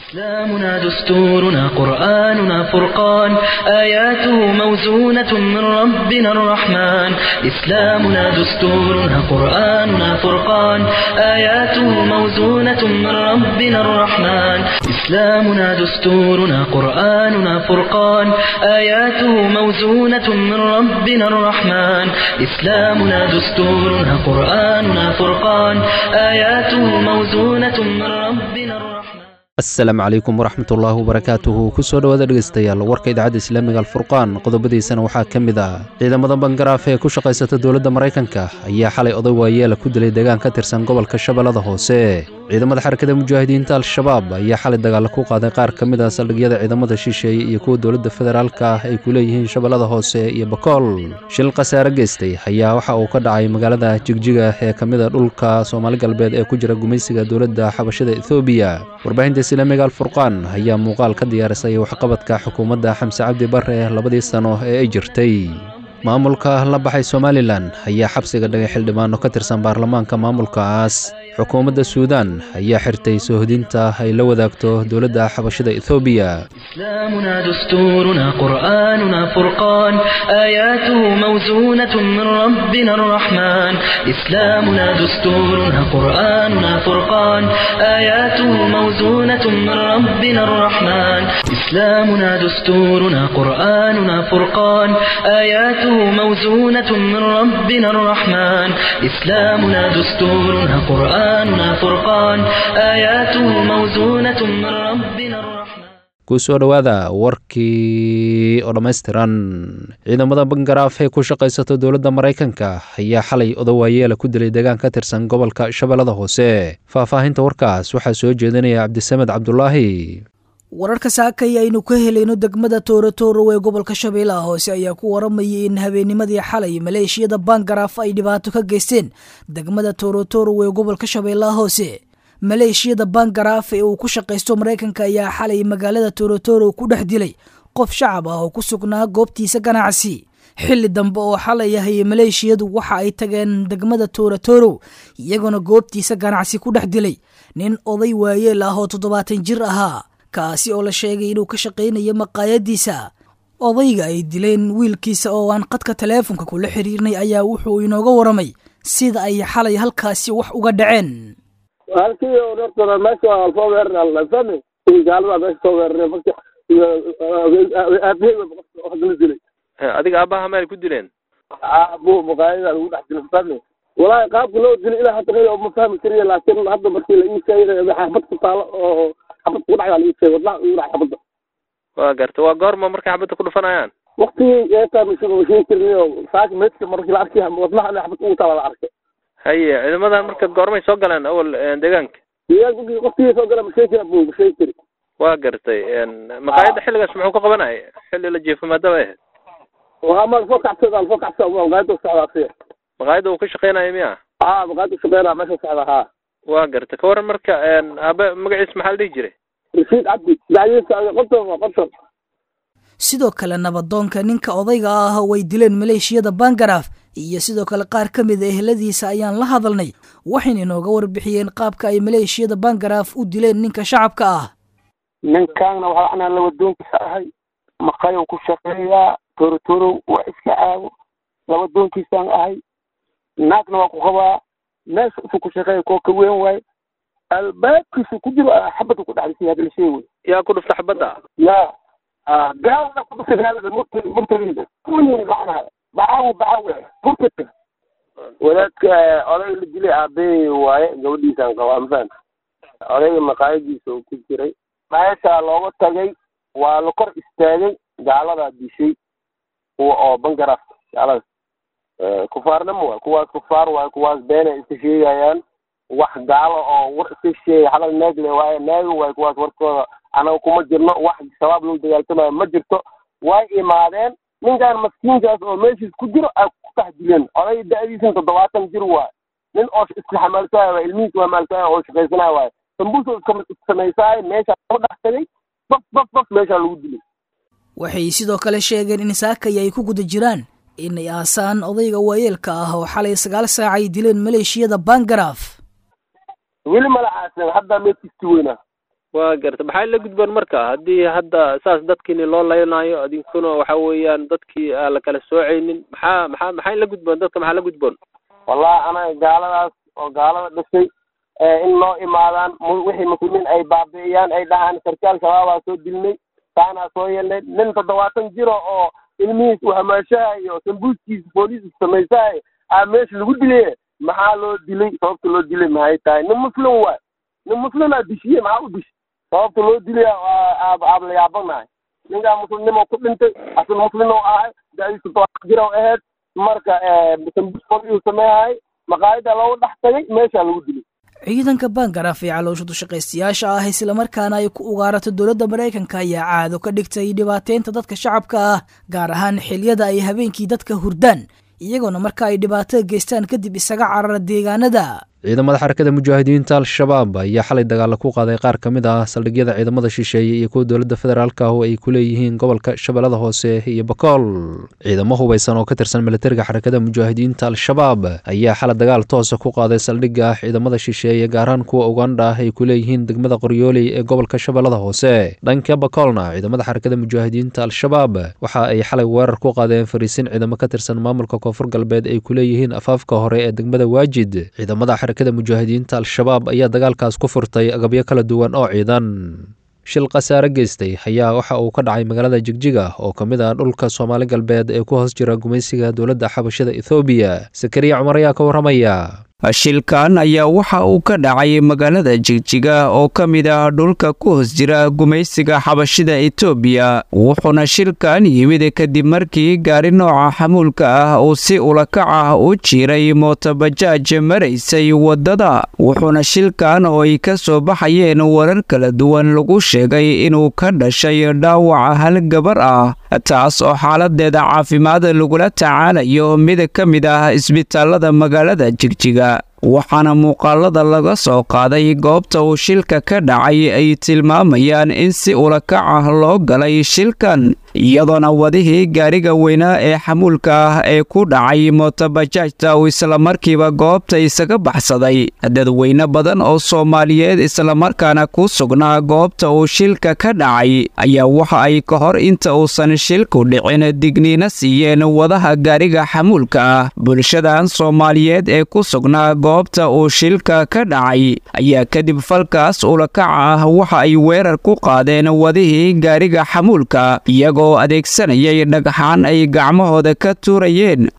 إسلامنا دستورنا قرآننا فرقان آياته موزونة من ربنا الرحمن إسلامنا دستورنا قرآننا فرقان آياته موزونة من ربنا الرحمن إسلامنا دستورنا قرآننا فرقان آياته موزونة من ربنا الرحمن إسلامنا دستورنا قرآننا فرقان آياته موزونة من ربنا الرحمن asalaamu calaykum waraxmatullaahi wabarakaatuhu kusoo dhowaada dhegaystayaal warka idaacadda islaamiga alfurqaan qodobadiisana waxaa ka mid ah ciidamada bangaraaf ee ku shaqaysata dowladda maraykanka ayaa xalay oday waayeela ku dilay deegaan ka tirsan gobolka shabeellada hoose ciidamada xarakada mujaahidiinta al-shabaab ayaa xalay dagaalla ku qaaday qaar ka mid ah saldhigyada ciidamada shisheeye iyo kuwa dowladda federaalka ah ay ku leeyihiin shabeellada hoose iyo bakool shil khasaare geystay ayaa waxa uu ka dhacay magaalada jigjiga ee ka mid a dhulka soomaali galbeed ee ku jira gumaysiga dowladda xabashada ethoobiya warbaahinta islaamiga alfurqaan ayaa muuqaal ka diyaarisay waxqabadka xukuumadda xamse cabdi bare labadii sano ee ay jirtay maamulka la baxay somalilan ayaa xabsiga dhigay xildhibaano ka tirsan baarlamaanka maamulkaas xukuumadda suudaan ayaa xirtay soohodinta ay la wadaagto dowladda xabashada ethoobiya إسلامنا دستورنا قرآننا فرقان آياته موزونة من ربنا الرحمن إسلامنا دستورنا قرآننا فرقان آياته موزونة من ربنا الرحمن إسلامنا دستورنا قرآننا فرقان آياته موزونة من ربنا الرحمن إسلامنا دستورنا قرآننا فرقان آياته موزونة من ربنا الرحمن kusoo dhowaada warkii oo dhammaystiran ciidamada bangaraaf ee ku shaqaysata dowladda maraykanka ayaa xalay odawaayeela ku dilay deegaan ka tirsan gobolka shabeellada hoose faahfaahinta warkaas waxaa soo jeedinaya cabdisamed cabdulaahi wararka saakay aynu ka helayno degmada toorotoro ee gobolka shabeellaha hoose ayaa ku waramayay in habeennimadii xalay maleeshiyada bangaraaf ay dhibaato ka geysteen degmada toorotoro ee gobolka shabeellaha hoose maleeshiyada bangaraaf ee uu ku shaqaysto maraykanka ayaa xalay magaalada torotoro ku dhex dilay qof shacab ah oo ku sugnaa goobtiisa ganacsi xilli dambe oo xalay ahay maleeshiyadu waxa ay tageen degmada torotoro iyagoona goobtiisa ganacsi ku dhex dilay nin oday waayeel ah oo toddobaatan jir ahaa kaasi oo la sheegay inuu ka shaqaynayo maqaayadiisa odayga ay dileen wiilkiisa oo aan qadka taleefonka kula xiriirnay ayaa wuxuu inooga waramay sida ay xalay halkaasi wax uga dhaceen halkii horta meesha waa soo weerar fahmi gaalada meesha soo weeraray marka iyo aabahey hadla dilay adiga aabaha maay ku dileen aabo maqaayada lagu dhex dilay fahmi walaahi qaabka loo dilay ilaa hadda qeyb ma fahmi kariya laakiin hadda markii la ii sheegay xabad ku taalo oo xabad ku dhacdaa la ii sheegay wadnaha igu dhacay xabadda waa garta waa goorma markay xabadda ku dhufanayaan waktigii eetaa mashii mashiin karin oo saaka meedka markii la arkay wadnaha ina xabad ugu taala la arkay haye ciidamadan marka goormay soo galeen awal deegaanka deegaanka waktigii soo gala masheyn kara bu masheyn kari waa gartay maqaayadda xilligaas muxuu ka qabanaya xilli la jiifo maadaba ahayd waa ma soo kacsada soo kacsada maqaayada socdaa siya maqaayadda uu ka shaqeynayo miya haa maqaayada shaqeynaa meesha socda haa waa garta ka waran marka aabe magaciis maxaa la dhihi jiray rashiid cabdi dacdiisa qonton waa qonton sidoo kale nabadoonka ninka odayga ah way dileen maleeshiyada bangaraaf iyo sidoo kale qaar ka mid a eheladiisa ayaan la hadalnay waxayna inooga warbixiyeen qaabka ay maleeshiyada bangaraaf u dileen ninka shacabka ah ninkaanna waxaa anaa labadoonkiisa ahay maqayow ku shaqeeyaa torotorow waa iska caago labadoonkiisaan ahay naagna waa ku qabaa meesha isu ku shaqeeya koo ka weyn waaye albaabkiisu ku jiro xabadda ku dhexdisay hadla shey wey yaa ku dhufta xabadda ya gaalada ku dhuftay gaalada murta murtadiida kuwii macnaha bacaawo bacaawe murtada wadaadka oday la dilay aabahey waaye gabadhiisaan qabaa mafahanta odayga maqaayadiisa uu ku jiray meeshaa looga tagay waa la kor istaagay gaaladaa dishay kuwa oo bangaraaf gaalada kufaarnimo waay kuwaas kufaar waaye kuwaas beenay iska sheegayaan wax gaalo oo war iska sheegay halal naagle waaye naaga waaye kuwaas warkooda anaga kuma jirno wax shabaab lagu dagaaltamayo ma jirto way imaadeen ninkaan maskiinkaas oo meeshiis ku jiro ay ku dhex dileen oday da-diisan toddobaatan jir waaye nin oo iska xamaalsaayo waa ilmihiis waa maalsaayo oo shaqaysanayo waaye sambuusa samaysaayo meeshaa lagu dhex tagay baf baf baf meeshaa lagu dilay waxay sidoo kale sheegeen in saakay ay ku guda jiraan inay aasaan odayga waayeelka ah oo xalay sagaal saac ay dileen maleeshiyada bangaraaf weli mala aasan haddaa meedkiisti weynaa waa garta maxay la gudboon marka haddii hadda saas dadkiini loo laynaayo idinkuna waxa weeyaan dadkii aan la kala soocaynin maxaa maxaa maxay la gudboon dadka maxaa la gudboon wallahi anaga gaaladaas oo gaalada dhisay in loo imaadaan wixii muslimiin ay baabi'iyaan ay dhahaan sarkaal shabaabaa soo dilnay taanaa soo yeelnay nin toddobaatan jiro oo ilmihiis uu hamaashahayo sambuuskiisa booliiska samaysahayo aa meesha lagu dilay maxaa loo dilay sababta loo dilay maxay tahay nin muslim waay nin muslimaa dishiye maxaa u dish sababta loo dilaya aab la yaabanahay ninkaa muslimnimo ku dhintay asil muslim oo ahay dadiisa toddobaatan jir oo ahayd marka sambuus booliisu sameeyahay maqaayada loogu dhex tagay meeshaa lagu dilay ciidanka bangaraaf ee caloosha dushaqaystayaasha ah islamarkaana ay ku ugaarato dowladda maraykanka ayaa caado ka dhigtay dhibaateynta dadka shacabka ah gaar ahaan xiliyada ay habeenkii dadka hurdaan iyagoona marka ay dhibaato geystaan kadib isaga carara deegaanada ciidamada xarakada mujaahidiinta al-shabaab ayaa xalay dagaala ku qaaday qaar ka mid ah saldhigyada ciidamada shisheeye iyo kuwa dowladda federaalk ah oo ay ku leeyihiin gobolka shabeellada hoose iyo bakool ciidamo hubaysan oo ka tirsan militariga xarakada mujaahidiinta al-shabaab ayaa xalay dagaal toosa ku qaaday saldhigga ciidamada shisheeye gaaraan kuwa ugandha ah ay ku leeyihiin degmada qoryooley ee gobolka shabeellada hoose dhanka bakoolna ciidamada xarakada mujaahidiinta al-shabaab waxa ay xalay weerar ku qaadeen fariisin ciidamo ka tirsan maamulka koonfur galbeed ay ku leeyihiin afaafka hore ee degmada waajid ciidamada xarakada mujaahidiinta al-shabaab ayaa dagaalkaas ku furtay agabyo kala duwan oo ciidan shil khasaare geystay ayaa waxa uu ka dhacay magaalada jigjiga oo ka mid ah dhulka soomaali galbeed ee ku hoos jira gumaysiga dowladda xabashada ethoobiya sakariya cumar ayaa ka warramaya shilkan ayaa waxa uu ka dhacay magaalada jigjiga oo ka mid ah dhulka ku hoos jira gumaysiga xabashida etoobiya wuxuuna shilkan yimid kadib markii gaari nooca xamuulka ah uu si ulakac ah u jiiray mootobajaaj maraysay waddada wuxuuna shilkan oo ay ka soo baxayeen warar kala duwan lagu sheegay inuu ka dhashay dhaawaca hal gabar ah taas oo xaaladeeda caafimaad lagula tacaalayo mid ka mid ah isbitaalada magaalada jigjiga waxaana muuqaalada laga soo qaaday goobta uu shilka ka dhacay ay tilmaamayaan in si ulakac ah loo galay shilkan iyadoona wadihii gaariga weynaa ee xamuulka ah ee ku dhacay mootobajaajta uu islamarkiiba goobta isaga baxsaday dadweyne badan oo soomaaliyeed islamarkaana ku sugnaa goobta uu shilka ka dhacay ayaa waxa ay ka hor inta uusan shilku dhicin digniino siiyeen wadaha gaariga xamuulka ah bulshadan soomaaliyeed ee ku sugnaa goobta uu shilka ka dhacay ayaa kadib falkaas ulakaca ah waxa ay weerar ku qaadeen wadihii gaariga xamuulka iyagoo adeegsanayay dhagxaan ay gacmahooda ka tuurayeen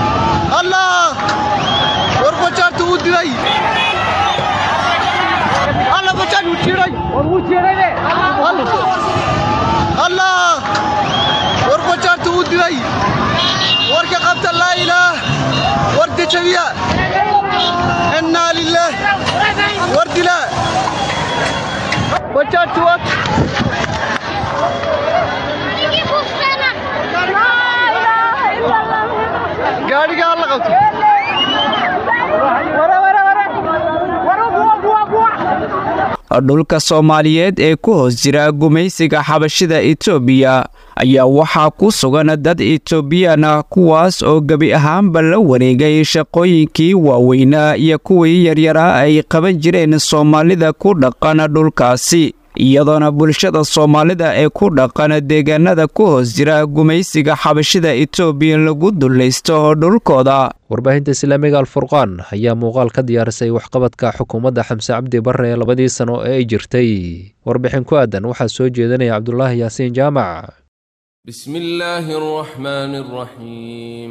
dhulka soomaaliyeed ee ku hoos jira gumaysiga xabashida etoobiya ayaa waxaa ku sugan dad etoobiyaan ah kuwaas oo gebi ahaanba la wareegay shaqooyinkii waaweynaa iyo kuwii yaryaraa ay qaban jireen soomaalida ku dhaqan dhulkaasi iyadoona bulshada soomaalida ee ku dhaqan deegaanada ku hoos jira gumaysiga xabashida etoobiya lagu dullaysto dhulkooda warbaahinta islaamiga alfurqaan ayaa muuqaal ka diyaarisay waxqabadka xukuumadda xamse cabdi barre ee labadii sano ee ay jirtay warbixin ku aadan waxaa soo jeedinaya cabdulaahi yaasiin jaamac بسم الله الرحمن الرحيم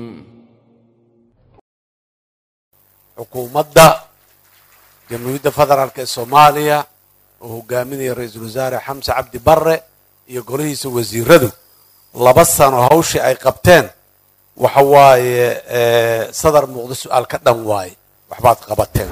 xukuumadda jamhuuriyadda federaalk ee soomaaliya oo hogaaminaya ra-iisul wasaare xamse cabdi barre iyo golihiisa wasiiradu laba sano hawshii ay qabteen waxa waaye sadar muuqdo su-aal ka dhan waaye waxbaad qabateen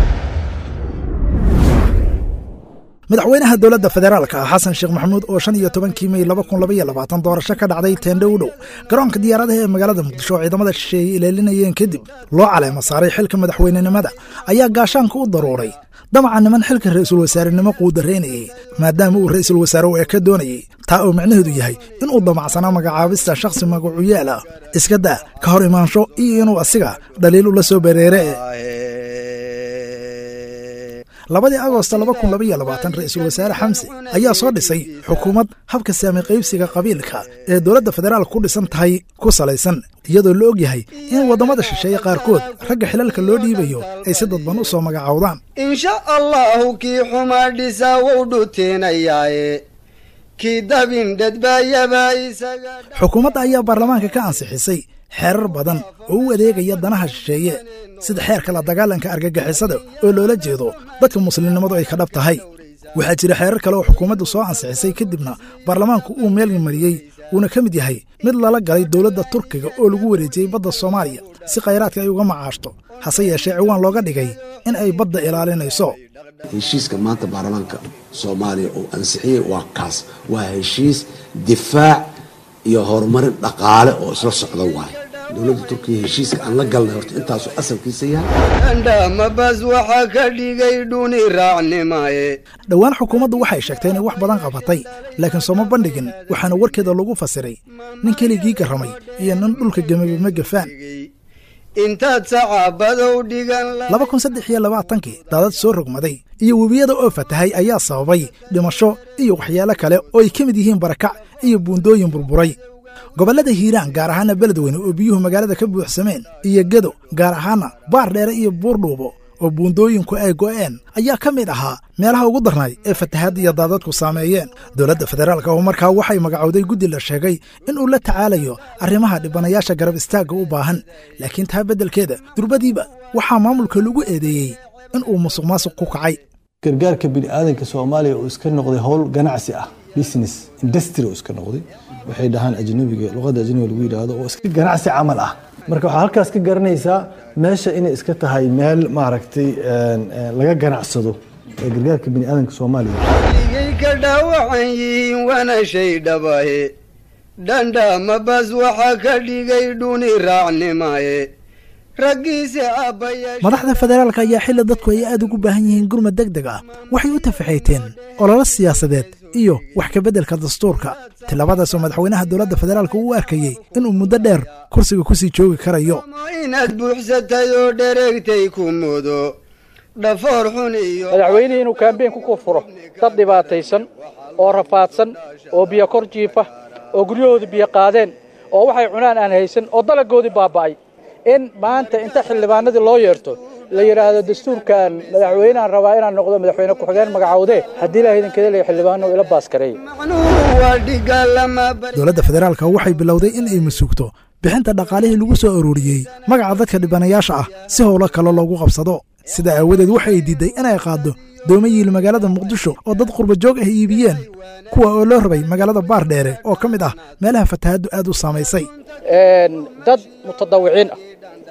madaxweynaha dowladda federaalka ah xasan sheekh maxamuud oo shan iyo tobankii mey laba kun labaiyo labaatan doorasho ka dhacday teendho u dhow garoonka diyaaradaha ee magaalada muqdisho oo ciidamada shisheeye ilaalinayeen kadib loo caleema saaray xilka madaxweynenimada ayaa gaashaanka u daruuray damaca niman xilka ra-iisul wasaarenimo quudaraynayay maadaama uu ra-iisul wasaare u eka doonayey taa oo micnaheedu yahay inuu damacsanaa magacaabista shakhsi magacuyaal ah iska daa ka hor imaansho iyo inuu asiga dhaliil ula soo bereere labadii agoosto laba kun labaiyo labaatan ra'iisul wasaare xamse ayaa soo dhisay xukuumad habka saami qaybsiga qabiilka ee dowladda federaalka ku dhisan tahay ku salaysan iyadoo la og yahay in waddamada shisheeye qaarkood ragga xilalka loo dhiibayo ay si dadban u soo magacaawdaan insha allahu kii xumaa dhisaa wou dhuteenayaaye kii dabin dhedbaayaba isaga xukuumadda ayaa baarlamaanka ka ansixisay xeerar badan oo u adeegaya danaha shisheeye sida xeerka la dagaalanka argagixisada oo loola jeedo dadka muslimnimadu ay ka dhab tahay waxaa jira xeerar kale oo xukuumaddu soo ansixisay kadibna baarlamaanku uu meel mariyey uuna ka mid yahay mid lala galay dowladda turkiga oo lagu wareejiyey badda soomaaliya si khayraadka ay uga macaashto hase yeeshee ciwaan looga dhigay in ay badda ilaalinayso heshiiska maanta baarlamaanka soomaaliya uu ansixiyey waa kaas waa heshiis difaac iyo horumarin dhaqaale oo isla socda waaye dowladda turkiya heshiiska aan la galnay horta intaasuu asalkiisa yahay dhandhamabas waxaa ka dhigay dhuni raacnimaye dhowaan xukuumaddu waxay sheegtay inay wax badan qabatay laakiin sooma bandhigin waxaana warkeeda lagu fasiray nin keligii garramay iyo nin dhulka gemabama gafaan intaad sacaabadow dhigan laba kun saddex iyo labaatankii daadad soo rogmaday iyo webiyada oo fatahay ayaa sababay dhimasho iyo waxyaalo kale oo ay ka mid yihiin barakac iyo buundooyin burburay gobollada hiiraan gaar ahaana beledweyne oo biyuhu magaalada ka buuxsameen iyo gedo gaar ahaana baar dheere iyo buurdhuubo oo buundooyinku ay go'een ayaa ka mid ahaa meelaha ugu darnay ee fatahaadda iyo daadadku saameeyeen dowladda federaalka oo markaa waxay magacowday guddi la sheegay in uu la tacaalayo arrimaha dhibanayaasha garab istaagga u baahan laakiin taa beddelkeeda durbadiiba waxaa maamulka lagu eedeeyey in uu musuq maasuq ku kacay gargaarka bini'aadanka soomaaliya uu iska noqday howl ganacsi ah business industry uu iska noqday waxay dhahaan ajnabiga luqadda ajnabiga lagu yidhaahdo oo iska ganacsi camal ah marka waxaa halkaas ka garanaysaa meesha inay iska tahay meel maaragtay laga ganacsado ee gargaarka bini'aadanka soomaaliya igay ka dhaawacan yihiin waana shay dhabahe dhandhamabas waxaa ka dhigay dhuni raacnimaye raggiise aabbayaasha madaxda federaalka ayaa xilli dadku ay aad ugu baahan yihiin gurmad deg deg ah waxay u tafaxayteen ololo siyaasadeed iyo wax ka beddelka dastuurka tilabadaasoo madaxweynaha dowladda federaalka uu arkayey inuu muddo dheer kursiga ku sii joogi karayo inaad buuxsatay oo dhereegtay ku mudo dhafoor xun iyo madaxweynihii inuu kaambeyn ku furo dad dhibaataysan oo rafaadsan oo biyo kor jiifa oo guryahoodii biyo qaadeen oo waxay cunaan aan haysan oo dalagoodii baaba'ay in maanta inta xildhibaanadii loo yeerto la yidhaahdo dastuurkan madaxweyneaan rabaa inaan noqdo madaxweyne ku-xigeen magacowdee haddii ilaah idinkeeda leeya xildhibaano ila baaskareeya dowladda federaalka waxay bilowday in ay masuugto bixinta dhaqaalihii lagu soo arooriyey magaca dadka dhibanayaasha ah si howlo kale loogu qabsado sidaa aawadeed waxay diidday inay qaaddo dooma yiil magaalada muqdisho oo dad qurba joog ah iibiyeen kuwa oo loo rabay magaalada baar dheere oo ka mid ah meelaha fatahaaddu aad u saamaysay dad mutadawiciin ah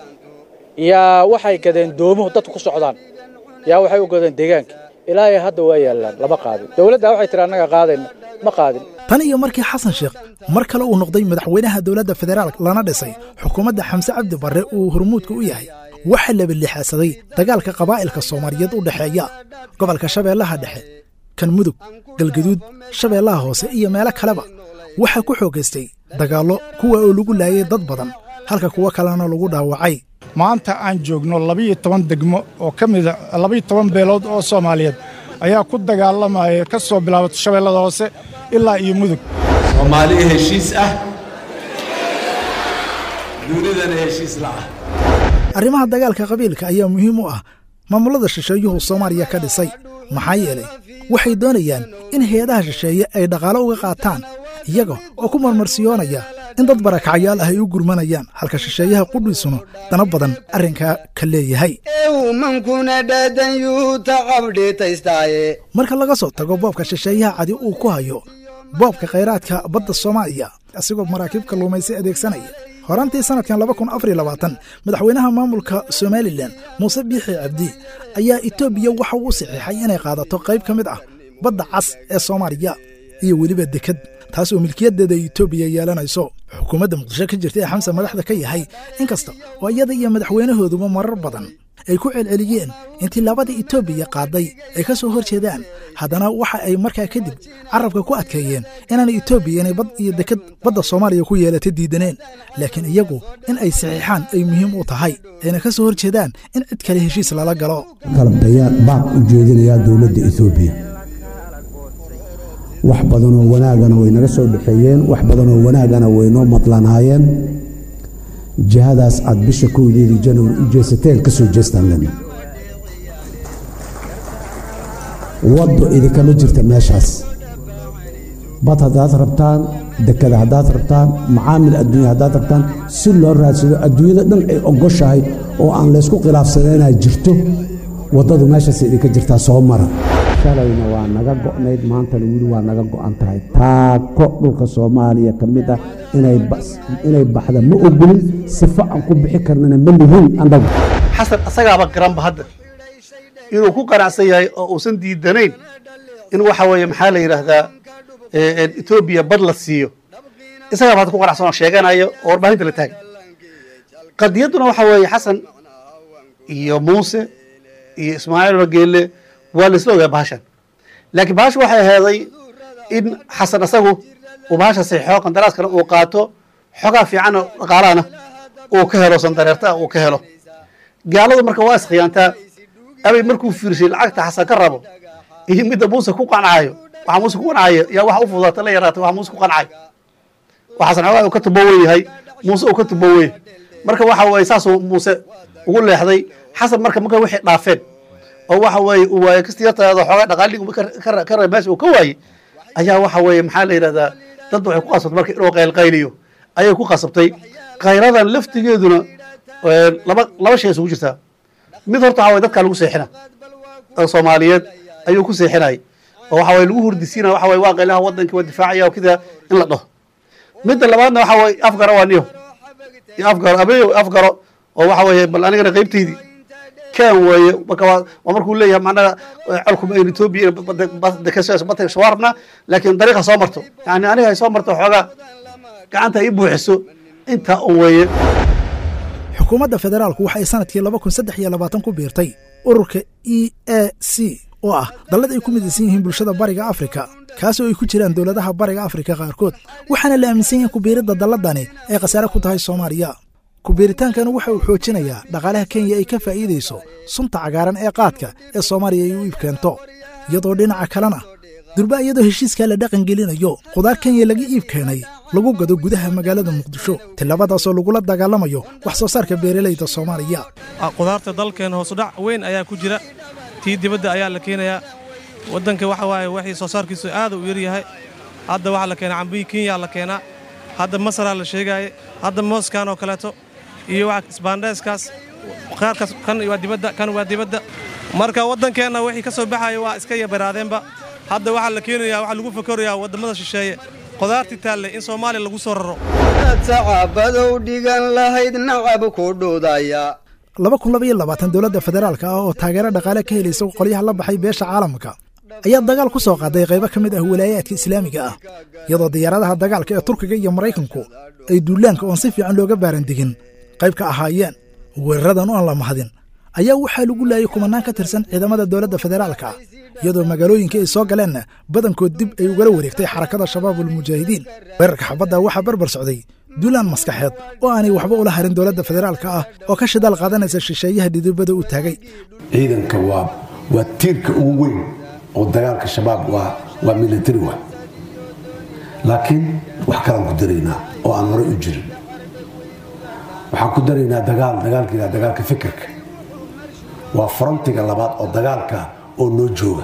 yaa waxay gadeen doomuhu dadku ku socdaan yaa waxay u gadeen deegaankii ilaahay hadda waa yaallaan lama qaadin dowladda waxay tiri annaga qaadayna ma qaadin tan iyo markii xasan sheekh mar kale uu noqday madaxweynaha dowladda federaalk lana dhisay xukuumadda xamse cabdi barre uu hormuudka u yahay waxaa labalixaasaday dagaalka qabaa'ilka soomaaliyeed u dhexeeya gobolka shabeellaha dhexe kan mudug galgaduud shabeellaha hoose iyo meelo kaleba waxaa ku xoogaystay dagaallo kuwa oo lagu laayay dad badan halka kuwo kalena lagu dhaawacay maanta aan joogno labiyo toban degmo oo ka mida labiyo toban beelood oo soomaaliyeed ayaa ku dagaalamaya ka soo bilaabato shabeellada hoose ilaa iyo mudug soomaaliya heshiis ah dunidana heshiis la'ah arrimaha dagaalka qabiilka ayaa muhiim u ah maamulada shisheeyuhu soomaaliya ka dhisay maxaa yeelay waxay doonayaan in hay-adaha shisheeye ay dhaqaalo uga qaataan iyaga oo ku marmarsiyoonaya in dad barakacyaal ah ay u gurmanayaan halka shisheeyaha qudhiisuna dana badan arrinkaa ka leeyahay mankuna dhaadan yuu tacabdheetaystaaye marka laga soo tago boobka shisheeyaha cadi uu ku hayo boobka khayraadka badda soomaaliya asigoo maraakiib kalluumaysi adeegsanaya horaantii sannadkan laba kun afar iyo labaatan madaxweynaha maamulka somalilan muuse biixi cabdi ayaa etoobiya waxa uu saxiixay inay qaadato qayb ka mid ah badda cas ee soomaaliya iyo weliba deked taas oo milkiyaddeeda etoobiya yeelanayso xukuumadda muqdisho ka jirta ee xamse madaxda ka yahay inkasta oo iyada iyo madaxweynahooduba marar badan ay ku celceliyeen intii labada etoobiya qaaday ay ka soo hor jeedaan haddana waxa ay markaa kadib carabka ku adkeeyeen inaana etoobiya inay bad iyo dekad badda soomaaliya ku yeelata diidaneen laakiin iyagu in ay saxiixaan ay muhiim u tahay ayna ka soo hor jeedaan in cid kale heshiis lala galo kalabtayaan baaq u jeedinayaa dowladda etoobiya wax badanoo wanaagana way naga soo dhexeeyeen wax badanoo wanaagana way noo madlanaayeen jihadaas aad bisha kowdeedii januari u jeesateen ka soo jeestaan lena waddo idinkama jirta meeshaas bad haddaad rabtaan dekada haddaad rabtaan macaamil adduunya haddaad rabtaan si loo raadsado adduunyada dhan ay ogoshahay oo aan laysku khilaafsana inaad jirto waddadu meeshaas idinka jirtaa soo mara shalayna waa naga go'nayd maantana weli waa naga go'an tahay taako dhulka soomaaliya ka mid ah inay baxda ma ogolin sifo aan ku bixi karnana ma lihin annagu xasan asagaaba garanba hadda inuu ku qanacsan yahay oo uusan diidanayn in waxa weeye maxaa la yidhaahdaa etoobiya bad la siiyo isagaaba hadda ku qanacsan oo sheeganayo oo warbaahinta la taagan qadiyadduna waxa weeye xasan iyo muuse iyo ismaaciil rageelle waa la isla ogaa bahashan laakiin bahasha waxay aheeday in xasan asagu uu bahasha saxiixo qandaraaskana uu qaato xogaa fiicanna dhaqaalahana uu ka helo sandareerta uu ka helo gaaladu marka waa iskhiyaantaa abay markuu fiirshay lacagta xasan ka rabo iyo midda muuse ku qancayo waxa muuse ku qancayo yaa waxa u fududaata la yaraata waxa muuse ku qancayo waa xasan xogaa uu ka tubo wen yahay muuse uu ka tubo wey marka waxa weeye saasuu muuse ugu leexday xasan marka marka wixii dhaafeen oo waxa weeye uu waaye kastiyartaada xoogaa dhaqaaligi ka raba meesha uu ka waayey ayaa waxa weeye maxaa la yidhahdaa dadba waxay ku qasabtay marka inuu qaylqayliyo ayay ku qasabtay khayradan laftigeeduna laba laba shay isugu jirtaa mid horta waxa weye dadkaa lagu seexina dad soomaaliyeed ayuu ku seexinayay oo waxa weye lagu hurdisiina waxa weye waa qaylaha waddankii waa difaacaya oo kida in la dhaho midda labaadna waxa weye afgaro waa niyo iyo afgaro abeeyo afgaro oo waxa weeye bal anigana qaybtaydii kan weeye marka waa markuu leeyahay macnaha colkuma aynu etoobiya badka soo rabnaa laakiin dariiqa soo marto yani aniga ay soo marto xoogaa gacanta ay i buuxiso intaa un weeye xukuumadda federaalku waxay sanadkii laba kun saddex iyo labaatan ku biirtay ururka e a c oo ah dallad ay ku midaysan yihiin bulshada bariga afrika kaasoo ay ku jiraan dowladaha bariga afrika qaarkood waxaana la aaminsan yahay kubiiridda dalladani ay khasaare ku tahay soomaaliya kubiiritaankan waxa uu xoojinayaa dhaqaalaha kenya ay ka faa'iidayso sunta cagaaran ee qaadka ee soomaaliya ay u iib keento iyadoo dhinaca kalena durba iyadoo heshiiskaa la dhaqangelinayo khudaar kenya laga iib keenay lagu gado gudaha magaalada muqdisho tilabadaasoo lagula dagaalamayo wax soo saarka beeralayda soomaaliya khudaarta dalkeena hoosudhac weyn ayaa ku jira tii dibadda ayaa la keenayaa waddanka waxa waaye waxii soo saarkiisu aad u yaryahay hadda waxaa la keenaa cambihii kenya la keenaa hadda masaraa la sheegaaye hadda mooskan oo kaleeto iyo isbaandheeskaas qaarkaas kan waa dibadda kan waa dibadda marka waddankeenna wixii ka soo baxaya waa iska yabaraadeenba hadda waxaa la keenayaa waxaa lagu fakarayaa waddamada shisheeye qudaartii taalle in soomaaliya lagu soo raro sacabadow dhigan lahayd nacab ku dhudaya laba kun laba iyo labaatan dowladda federaalka ah oo taageero dhaqaale ka helaysa qolyaha la baxay beesha caalamka ayaa dagaal ku soo qaaday qaybo ka mid ah walaayaadka islaamiga ah iyadoo diyaaradaha dagaalka ee turkiga iyo maraykanku ay duulaanka oon si fiican looga baarandigin qayb ka ahaayeen weeraradan oon la mahadin ayaa waxaa lagu laayay kumanaan ka tirsan ciidamada dowladda federaalka iyadoo magaalooyinka ay soo galeenna badankood dib ay ugala wareegtay xarakada shabaabulmujaahidiin weerarka xabadda waxaa barbar socday duulaan maskaxeed oo aanay waxba ula harin dowladda federaalka ah oo ka shidaal qaadanaysa shisheeyaha dhidibada u taagay ciidanka waa waa tiirka ugu weyn oo dagaalka shabaab waa waa military wa laakiin wax kalaan ku daraynaa oo aan horey u jirin waxaan ku daraynaa dagaal dagaalkiina dagaalka fikirka waa frontiga labaad oo dagaalka oo noo jooga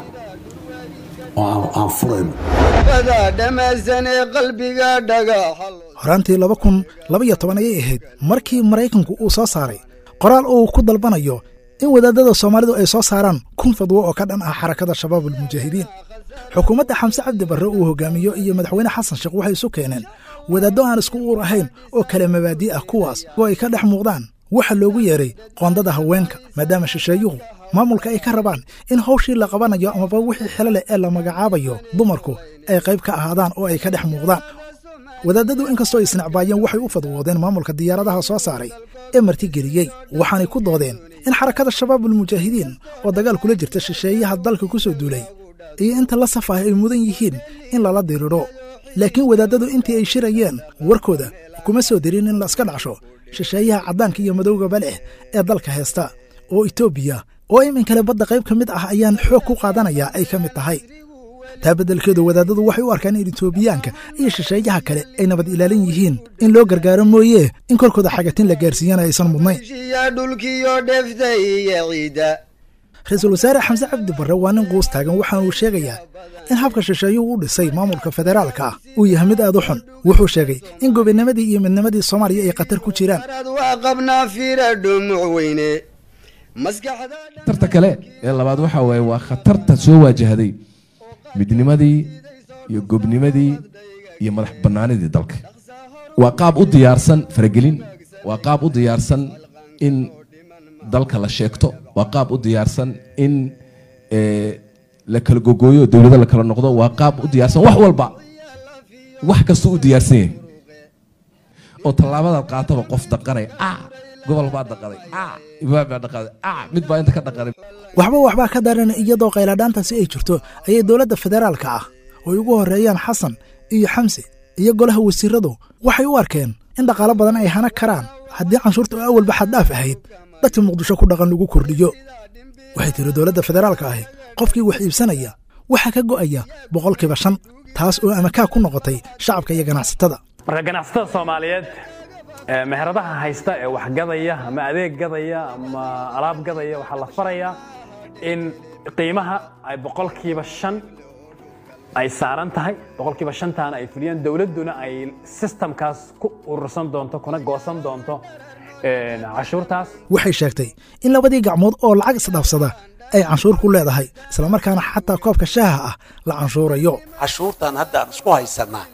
oo aan furayno bada dhammaysan ee qalbiga dhagaxa horaantii laba kun laba iyo toban ayay ahayd markii maraykanku uu soo saaray qoraal uu ku dalbanayo in wadaadada soomaalidu ay soo saaraan kun fadwo oo ka dhan ah xarakada shabaabulmujaahidiin xukuumadda xamse cabdi barre uu hogaamiyo iyo madaxweyne xasan sheekh waxay isu keeneen wadaaddo aan isku uur ahayn oo kale mabaadi' ah kuwaas oo ay ka dhex muuqdaan waxa loogu yeeray qoondada haweenka maadaama shisheeyuhu maamulka ay ka rabaan in hawshii la qabanayo amaba wixii xilo leh ee la magacaabayo dumarku ay qayb ka ahaadaan oo ay ka dhex muuqdaan wadaadadu inkastoo ay isnacbaayeen waxay u fadwoodeen maamulka diyaaradaha soo saaray ee martigeliyey waxaanay ku doodeen in xarakada shabaabul mujaahidiin oo dagaal kula jirta shisheeyaha dalka ku soo duulay iyo inta la saf ah ay mudan yihiin in lala dirirho laakiin wadaadadu intii ay shirayeen warkooda kuma soo dirin in la iska dhacsho shisheeyaha caddaanka iyo madowgaba leh ee dalka heesta oo etoobiya oo iminkale badda qayb ka mid ah ayaan xoog ku qaadanayaa ay ka mid tahay taa beddelkeedu wadaadadu waxay u arkaan in etoobiyaanka iyo shisheeyaha kale ay nabad ilaalin yihiin in loo gargaaro mooye in korkooda xagatin la gaarsiiyana aysan mudnayn shiya dhulkiyo dheftay iyo ciidda ra-iisul wasaare xamse cabdi barre waa nin quus taagan waxaana uu sheegayaa in habka shisheeyuhu u dhisay maamulka federaalka ah uu yahay mid aad u xun wuxuu sheegay in gobinimadii iyo midnimadii soomaaliya ay khatar ku jiraan arad waa qabnaa fira dhumuc weyne maskaxda khatarta kale ee labaad waxa waaye waa khatarta soo waajahday midnimadii iyo gobnimadii iyo madax bannaanidii dalka waa qaab u diyaarsan faragelin waa qaab u diyaarsan in dalka la sheegto waa qaab u diyaarsan in eh, la kala gogooyo dowlado la kala noqdo waa qaab u diyaarsan wax walba wax kastuu u diyaarsan yahay oo tallaabadaad qaataba qof daqanay ah gobol baa dhaqaday ah ibaab baa dhaqaday ah mid baa inta ka dhaqanay waxba waxbaa ka daran iyadoo qayladhaantaasi ay jirto ayay dowladda federaalka ah oo ay ugu horreeyaan xasan iyo xamse iyo golaha wasiiradu waxay u arkeen in dhaqaalo badan ay hana karaan haddii canshuurta oo awalba xaddhaaf ahayd dadka muqdisho ku dhaqan lagu kordhiyo waxay tiri dowladda federaalka ahi qofkii wax iibsanaya waxaa ka go'aya boqolkiiba shan taas oo amakaa ku noqotay shacabka iyo ganacsatada marka ganacsatada soomaaliyeed ee meheradaha haysta ee wax gadaya ama adeeg gadaya ama alaab gadaya waxaa la farayaa in qiimaha ay boqolkiiba shan ay saaran tahay boqolkiiba shantaana ay fuliyaan dowladduna ay sistamkaas ku urursan doonto kuna goosan doonto een, cashuurtaas waxay sheegtay in labadii gacmood oo lacag isdhaafsada ay canshuur ku leedahay islamarkaana xataa koobka shaaha ah la canshuurayo cashuurtan hadda aan isku haysanaa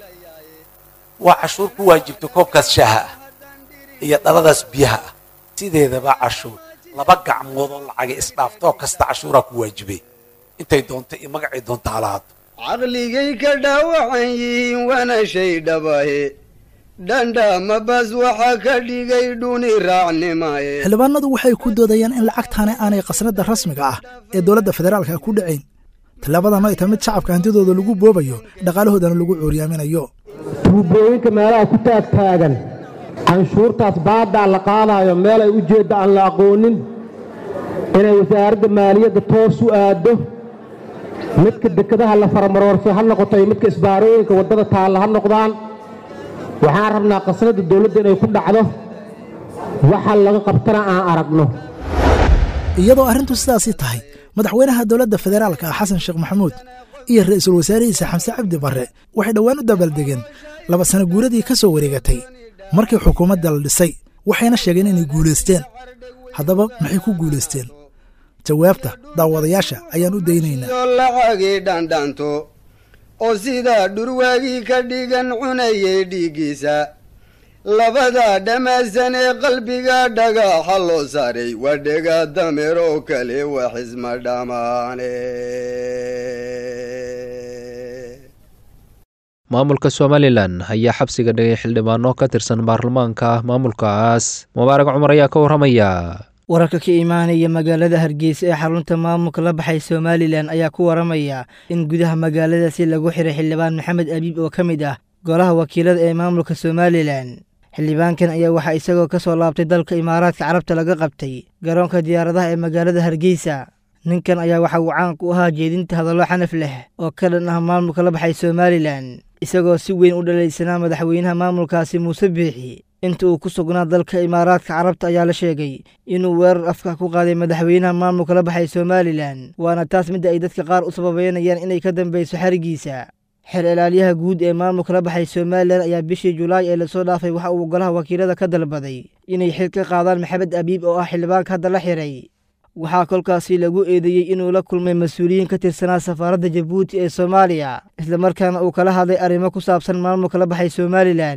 waa cashuur ku waajibta koobkaas shaaha ah iyo dhaladaas biyaha ah sideedaba cashuur laba gacmood oo lacaga isdhaaftoo kasta cashuuraa ku waajibay intay doonto iyo magacay doonta halaado caqligay ka dhaawacan yihiin waana shay dhabahe dhandhama bas waxa ka dhigay dhuni raacnimaye xildhibaanadu waxay ku doodayaan in lacagtaani aanay qasnada rasmiga ah ee dowladda federaalka ku dhacayn tallaabadan ay tahay mid shacabka hantidooda lagu boobayo dhaqaalahoodana lagu cuuryaaminayo tuubooyinka meelaha ku taagtaagan canshuurtaas baaddaa la qaadaayo meel ay ujeedda aan la aqoonin inay wasaaradda maaliyadda toos u aaddo midka dekedaha la faramaroorso ha noqoto iyo midka isbaarooyinka waddada taalla ha noqdaan waxaan rabnaa qasnadda dawladda inay ku dhacdo waxa laga qabtana aan aragno iyadoo arrintu sidaasii tahay madaxweynaha dowladda federaalka ah xasan sheekh maxamuud iyo ra'iisul wasaarihiisa xamse cabdi barre waxay dhowaan u dabaaldegeen laba sano guuradii ka soo wareegatay markii xukuumadda la dhisay waxayna sheegeen inay guulaysteen haddaba maxay ku guulaysteen jawaabta daawadayaasha ayaan u daynaynaa oo lacagii dhandhanto oo sidaa dhurwaagii ka dhigan cunayay dhiiggiisa labada dhammaysan ee qalbiga dhagaxa loo saaray waa dhega dameer oo kale wax isma dhammaane maamulka somalilan ayaa xabsiga dhigay xildhibaano ka tirsan baarlamaanka maamulkaas mubaarak cumar ayaa ka warramaya wararka ka imaanaya magaalada hargeysa ee xarunta maamulka la baxay somalilan ayaa ku waramaya in gudaha magaaladaasi lagu xiray xildhibaan maxamed abiib oo ka mid ah golaha wakiilada ee maamulka somalilan xildhibaankan ayaa waxaa isagoo ka soo laabtay dalka imaaraadka carabta laga qabtay garoonka diyaaradaha ee magaalada hargeysa ninkan ayaa waxa uu caan ku ahaa jeedinta hadallo xanaf leh oo ka dhan ah maamulka la baxay somalilan isagoo si weyn u dhalaysanaa madaxweynaha maamulkaasi muuse biixi inta uu ku sugnaa dalka imaaraadka carabta ayaa la sheegay inuu weerar afka ku qaaday madaxweynaha maamulka la baxay somalilan waana taas midda ay dadka qaar u sababeynayaan inay ka dambeyso xarigiisa xer ilaalyaha guud ee maamulka la baxay somalilan ayaa bishii julaay ee lasoo dhaafay waxa uu golaha wakiilada ka dalbaday inay xil ka qaadaan maxamed abiib oo ah xildhibaanka hadda la xiray waxaa kolkaasi lagu eedeeyey inuu la kulmay mas-uuliyiin ka tirsanaa safaaradda jabuuti ee soomaaliya islamarkaana uu kala hadlay arrimo ku saabsan maamulka la baxay somalilan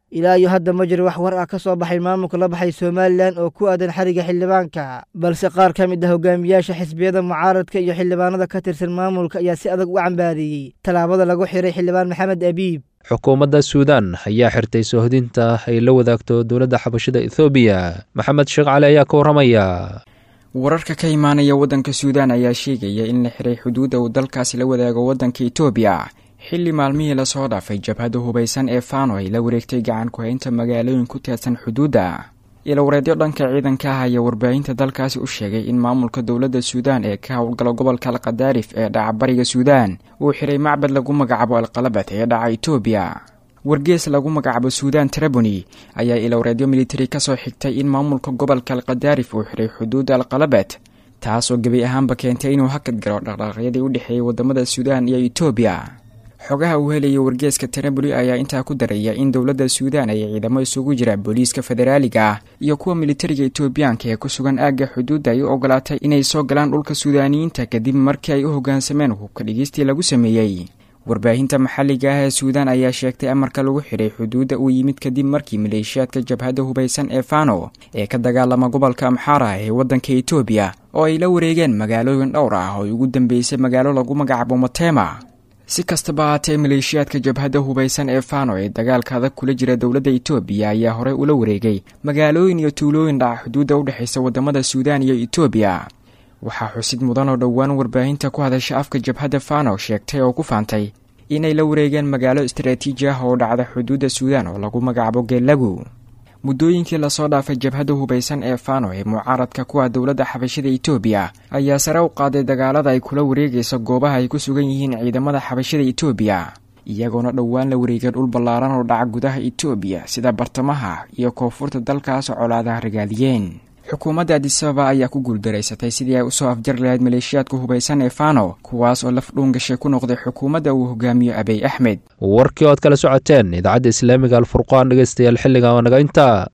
ilaa iyo hadda ma jiro wax war ah ka soo baxay maamulka la baxay somalilan oo ku aadan xariga xildhibaanka balse qaar ka mid ah hogaamiyaasha xisbiyada mucaaradka iyo xildhibaanada ka tirsan maamulka ayaa si adag u cambaadeeyey tallaabada lagu xiray xildhibaan maxamed abiib xukuumadda suudaan ayaa xirtay soohdinta ay la wadaagto dowladda xabashida ethoobiya maxamed sheekh cali ayaa ka warramaya wararka ka imaanaya waddanka suudaan ayaa sheegaya in la xiray xuduudda uu dalkaasi la wadaago waddanka etoobiya xilli maalmihii lasoo dhaafay jabhadda hubaysan ee faano ay la wareegtay gacan ku-haynta magaalooyin ku teedsan xuduudda ilawareedyo dhanka ciidanka ah ayaa warbaahinta dalkaasi u sheegay in maamulka dowladda suudaan ee ka howlgala gobolka alkadaarif ee dhaca bariga suudaan uu xiray macbad lagu magacaabo alqalabat ee dhaca etoobiya wargees lagu magacaabo suudaan traboni ayaa ilawareedyo militari ka soo xigtay in maamulka gobolka alkadaarif uu xiray xuduudda alqalabat taas oo gebi ahaanba keentay inuu hakad galo dhaqdhaqaaqyadii u dhexeeyay wadamada suudaan iyo etoobiya xogaha uu helaya wargeeska traboli ayaa intaa ku daraya in dowladda suudaan ay ciidamo isugu jira booliiska federaaliga ah iyo kuwa militariga etoobiyaanka ee ku sugan aagga xuduudda ay u ogolaatay inay soo galaan dhulka suudaaniyiinta kadib markii ay u hoggaansameen hubka dhigeystii lagu sameeyey warbaahinta maxalliga ah ee suudaan ayaa sheegtay amarka lagu xidhay xuduudda uu yimid kadib markii maleeshiyaadka jabhadda hubaysan ee fano ee ka dagaalama gobolka amxaara ee waddanka etoobiya oo ay la wareegeen magaalooyin dhowr ah oo ay ugu dambeysay magaalo lagu magacaabo matema si kastaba haatee maleeshiyaadka jabhadda hubaysan ee fano ee dagaalka adag kula jira dowladda etoobiya ayaa horey ula wareegay magaalooyin iyo tuulooyin dhaca xuduudda u dhexaysa wadamada suudaan iyo etoobiya waxaa xusid mudan oo dhowaan warbaahinta ku hadasha afka jabhadda fano sheegtay oo ku faantay inay la wareegeen magaalo istaraatiiji ah oo dhacda xuduudda suudaan oo lagu magacaabo geelagu muddooyinkii lasoo dhaafay jabhadda hubaysan ee fano ee mucaaradka kuwa dowladda xabashida etoobiya ayaa sare u qaaday dagaalada ay kula wareegayso goobaha ay ku sugan yihiin ciidamada xabashida etoobiya iyagoona dhowaan la wareegay dhul ballaaran oo dhaca gudaha etoobiya sida bartamaha iyo koonfurta dalkaas colaadaha ragaadiyeen xukuumadda adisababa ayaa ku guuldaraysatay sidii ay usoo afjar lahayd maleeshiyaadka hubaysan ee fano kuwaas oo laf dhuungashay ku noqday xukuumadda uu hogaamiyo abiy axmed warkii ood kala socoteen idaacadda islaamiga alfurqaan dhegeystayaal xilligan waa naga intaa